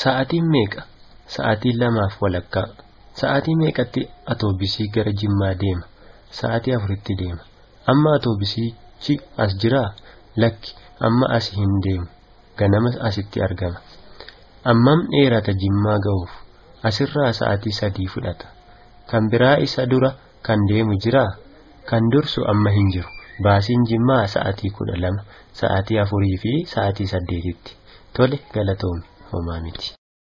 Sa'aatiin meeqa? Sa'aatiin lamaaf walakkaa. Sa'aatii meeqatti atoobisii gara Jimmaa deema? Sa'aatii afuritti deema. Amma atoobisichi as jiraa? Lakki, amma as hin deemu. Ganama asitti argama. Ammam dheerata Jimmaa ga'uuf? Asirraa sa'aatii sadii fudhata. Kan biraa isa dura kan deemu jiraa? Kan dursu amma hin jiru. Baasiin Jimmaa sa'aatii kudha lama, sa'aatii afurii fi sa'aatii saddeetitti. Tole galatoomi homaa miti.